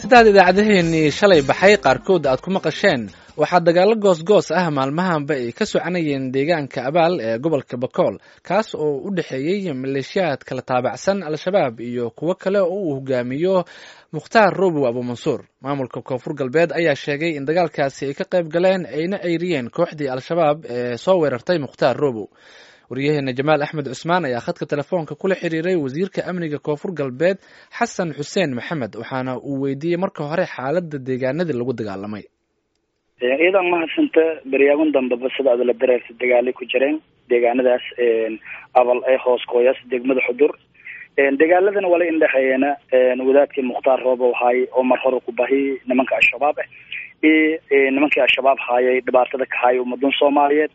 sidaad idaacadaheenii shalay baxay qaarkood aad ku maqasheen waxaa dagaallo goosgoos ah maalmahanba ay ka soconayeen deegaanka abaal ee gobolka bakool kaas oo u dhexeeyey maleeshiyaad kala taabacsan al-shabaab iyo kuwo kale oo uu hogaamiyo mukhtaar robow abuumansuur maamulka koonfur galbeed ayaa sheegay in dagaalkaasi ay ka qayb galeen ayna eyriyeen kooxdii al-shabaab ee soo weerartay mukhtaar robow waryaheena jamaal axmed cusmaan ayaa khadka telefoonka kula xiriiray wasiirka amniga koonfur galbeed xasan xuseen maxamed waxaana uu weydiiyey marka hore xaaladda deegaanadii lagu dagaalamay iyadan mahadsanta beryaagun dambeba sida adala dareerta dagaalay ku jireen deegaanadaas abal ee hoos kooyas degmada xudur dagaaladana wala indhexeeyana wadaadkii mukhtaar roobow haay oo mar hore ku bahi nimanka al-shabaab ah iyo nimankii al-shabaab haayay dhibaatada ka haaya ummadan soomaaliyeed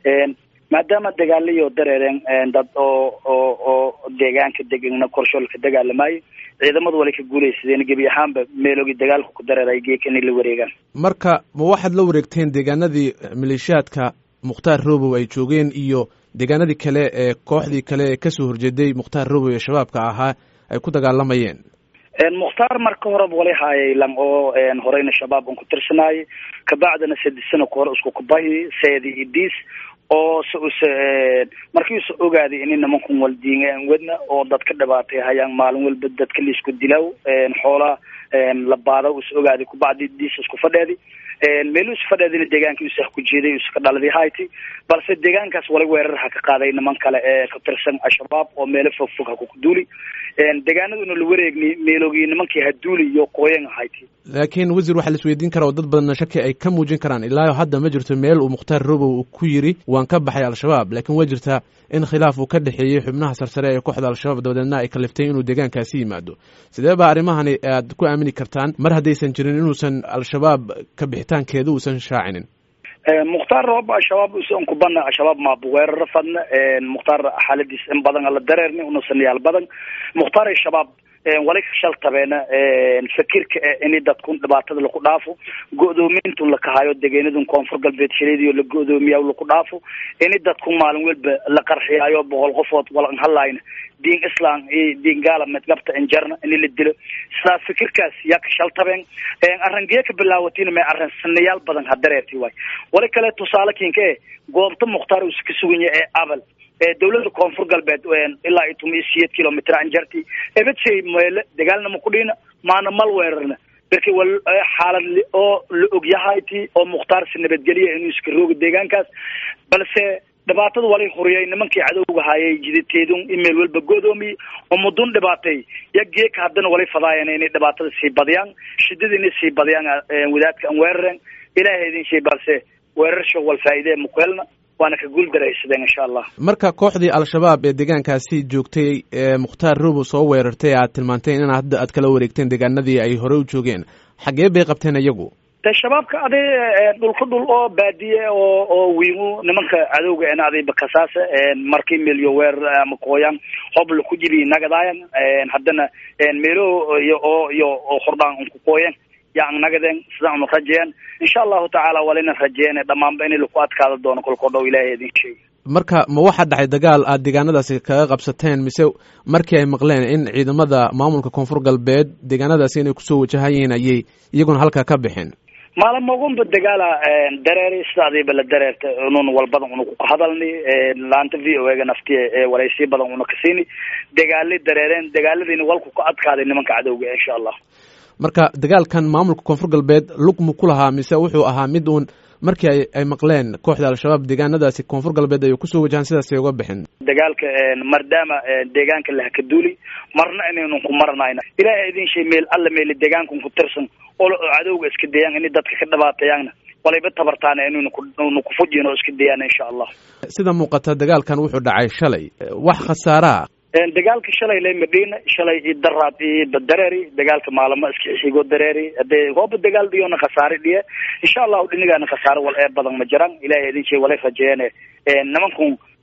maadaama dagaalayo dareereen dad oo oo oo deegaanka degana korshool ka dagaalamayo ciidamadu wala ka guulaysadeen gebi ahaanba meeloogi dagaalku ku dareeray geeka inay la wareegaan marka ma waxaad la wareegteen deegaanadii maleeshiyaadka mukhtaar robow ay joogeen iyo deegaanadii kale ee kooxdii kale ee kasoo horjeeday mukhtaar robow ee shabaabka ahaa ay ku dagaalamayeen mukhtaar marka horeba wala haayay lang oo horeyna shabaab un ku tirsanaayay kabacdina saddex sano ka hore isku kubahi seedi iyo diis oo s us markiisu ogaaday in nimankun waldiingaan wadna oo dadka dhibaatay hayaan maalin walba dadka laisku dilaaw xoolaa la baada us ogaaday kubacdi diis isku fadheedi meelu is fadheedina deegaanka us ku jeeday us ka dhaladi hayti balse deegaankaas wala weerarha ka qaaday niman kale ee ka tirsan al-shabaab oo meelo fog fog ha kuduuli deegaanaduna la wareegni meeloogi nimankii haduuli iyo qooyan hayti laakiin wasiir waxaa la isweydiin karaa oo dad badanna shaki ay ka muujin karaan ilaa hadda ma jirto meel uu mukhtaar robow uu ku yiri waan ka baxay al-shabaab laakiin waa jirtaa in khilaaf uu ka dhexeeyey xubnaha sarsare ee kooxda al-shabaab dabadeedna ay kaliftay inuu deegaankaasi yimaado sidee baa arrimahani aad ku aamini kartaan mar haddaysan jirin inuusan al-shabaab ka bixitaankeeda uusan shaacinin mukhtaar roob al-shabaab usan kubana al-shabaab maabu weeraro fadna mukhtaar xaaladiis in badan ala dareerni unasanayaal badan mukhtaar al-shabaab wali ka shaltabeena fakirka ini dadkun dhibaatada laku dhaafo go-doomintun lakahayo degenadun koonfur galbeed shaleediyo la go-doomiya laku dhaafo ini dadku maalin walba la qarxiyaayo boqol qofood walan hadlayna diin islam iyo diin gaala medgabta injarna ini la dilo sidaas fikirkaas yaa ka shaltabeen arrangeya ka bilaawatina may arran sanayaal badan ha dareerti waay wali kale tusaale kinka e goobta mukhtaar us ka suganya ee abal dawlada koonfur galbeed ilaa iyo tuma iyo siyeed kilomitr anjarti ebetsey meele dagaalnama kudhiina maana mal weerarna darki wal xaalad oo la ogyahayti oo mukhtaar si nabadgeliya inuu iska rooga deegaankaas balse dhibaatada walay huriyay nimankii cadowga haayay jidateedun imeel walba godoomiye oo mudun dhibaatay ya geeka haddana walay fadaayeen inay dhibaatada sii badiyaan shidada inay sii badiyaan wadaadka aan weerareen ilahay idin shay balse weerarsha wal faa'iidee mukuhelna waana ka guul daraysadeen insha allah marka kooxdii al-shabaab ee deegaankaasi joogtay ee mukhtaar robow soo weerartay aad tilmaanteen in hadda aad kala wareegteen deegaanadii ay hore u joogeen xagee bay qabteen iyagu de shabaabka aday dhulka dhul oo baadiye oo oo wiimu nimanka cadowga en adayba kasaasa markii meelyo weerar ama kooyaan hobla ku jiri nagadaayan haddana meelo iyo oo iyo oo hordhaan unku kooyan yaan nagadeen sidaan unu rajeeyan insha allahu tacaala walina rajeeyane dhamaanba in laku adkaada doono kolkoo dhow ilahay idin sheegi marka ma waxaa dhacay dagaal aad deegaanadaasi kaga qabsateen mise markii ay maqleen in ciidamada maamulka koonfur galbeed deegaanadaasi inay kusoo wajahayiin ayay iyaguna halkaa ka bixeen maalmogunba dagaala dareeri sida adiiba la dareerta unun walbadan una ku hadalni laanta v o ega nafti walaysii badan una kasiini dagaalay dareereen dagaaladiina walku ka adkaaday nimanka cadowga insha allah marka dagaalkan maamulka koonfur galbeed lug mu ku lahaa mise wuxuu ahaa mid uun markii ay ay maqleen kooxda al-shabaab deegaanadaasi koonfur galbeed ay kusoo wajahaan sidaasay uga bixin dagaalka maadaama deegaanka lahaka duuli marna inaynu ku maranayna ilaahay idin shay meel alla meeli deegaankan ku tirsan oo cadowga iska dayaan inay dadka ka dhibaatayaanna walayba tabartaana inaynu kunu kufujin oo iska dayaan insha allah sida muuqata dagaalkan wuxuu dhacay shalay wax khasaaraa dagaalka shalay le madina shalay i daraad i badareeri dagaalka maalamo iska xigo dareeri hadee hooba dagaal dhiyona khasaare dhiye insha allahu dhinigaana khasaare wal ee badan ma jiraan ilahay idin shay walay rajeeyane nimankun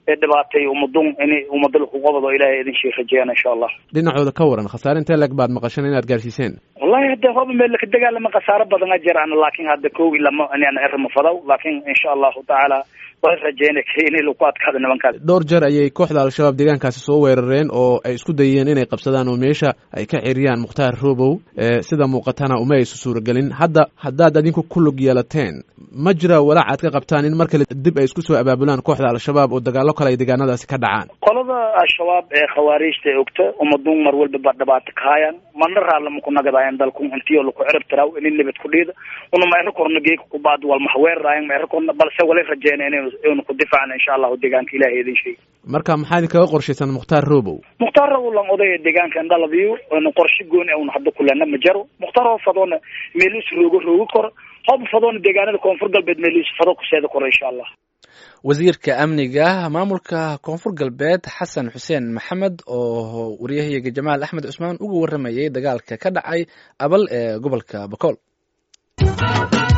ee dhibaatay ummadun in ummada laku qabado ilahay idin shii rajeeyaan insha allah dhinacooda ka waran khasaare intee leg baad maqashan inaad gaarsiiseen wallahi hadda hoba meel laka dagaalama khasaaro badan a jiraan laakin hadda kowi lama inaan erma fadaw laakin insha allahu tacaala waan rajeyna inay laku adkaado nimankaas dhowr jeer ayay kooxda al-shabaab deegaankaasi soo weerareen oo ay isku dayeen inay qabsadaan oo meesha ay ka xiriyaan mukhtaar robow sida muuqatana uma aysu suuragelin hadda haddaad adinku ku lug yeelateen ma jira walaac aad ka qabtaan in mar kale dib ay isku soo abaabulaan kooxda al-shabaab oo dagaallo kale ay deegaanadaasi ka dhacaan qolada al-shabaab ee khawaariijta ee ogta ummadun mar walba ba dhibaato ka hayaan marna raallama ku nagadaayan dalku intiyo laku cirib tiraaw inin nabad ku dhiida una mayro korna geeka kubaad wal mahweeraayan mayro korna balse wala rajeyna inaynu ku difaacna insha allahu deegaanka ilahay idin sheegi marka maxaa idinkaga qorshaysan mukhtaar robow mukhtaar robow lan odaya deegaanka indhalabiyo n qorshe gooni un hadda kulena ma jaro mukhtaar hoo fadoona meeluus roogo roogi koro hoba fadoona deegaanada koonfur galbeed meeluus fado kuseeda koro insha allah wasiirka amniga maamulka koonfur galbeed xasan xuseen maxamed oo waryahayaga jamaal axmed cusmaan uga waramayay dagaalka ka dhacay abal ee gobolka bakool